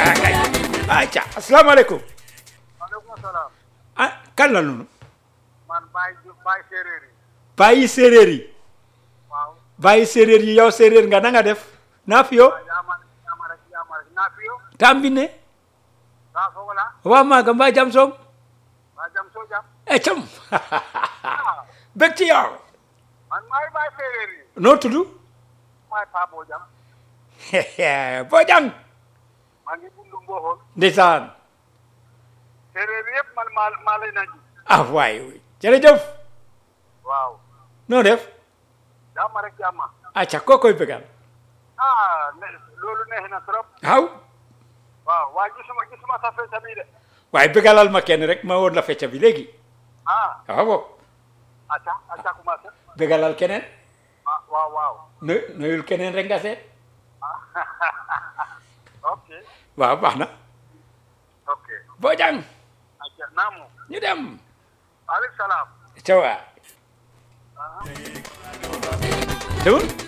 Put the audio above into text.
kay ayca asalaamaaleykum maaleykum salaam ah kan la noonu man Baye Diouf Baye séeréer yi bàyyi séeréer yi waaw bàyyi séeréer yi yow séeréer nga na nga def naa fi yo yaama yaama rek yaama rek naa fiyo tambine kaa fogola waa maaga mbaa jam soom waa jam soo jam e cam bég ci yow man maay Baye séeréer yi noo tudd maay Paa Boo jam Bojang maa ngi bundu Mboxool ndeysaan séeréer yi yëpp man maa maa lay nañu ah waay jërëjëf waaw noo def yaama rek yaama acca koo koy bégal ah ne loolu neex na trop waaw waaw waa gisuma gisuma sa fecca bi de waaye bégalal ma kenn rek ma woon la fecca bi léegi ah waaw acca acca commencé bégalal keneen ah waaw waaw nu nuyul keneen rek nga seet ok waaw baax na ok Bojang acca naamu ñu dem aleykum salaam ca waa demul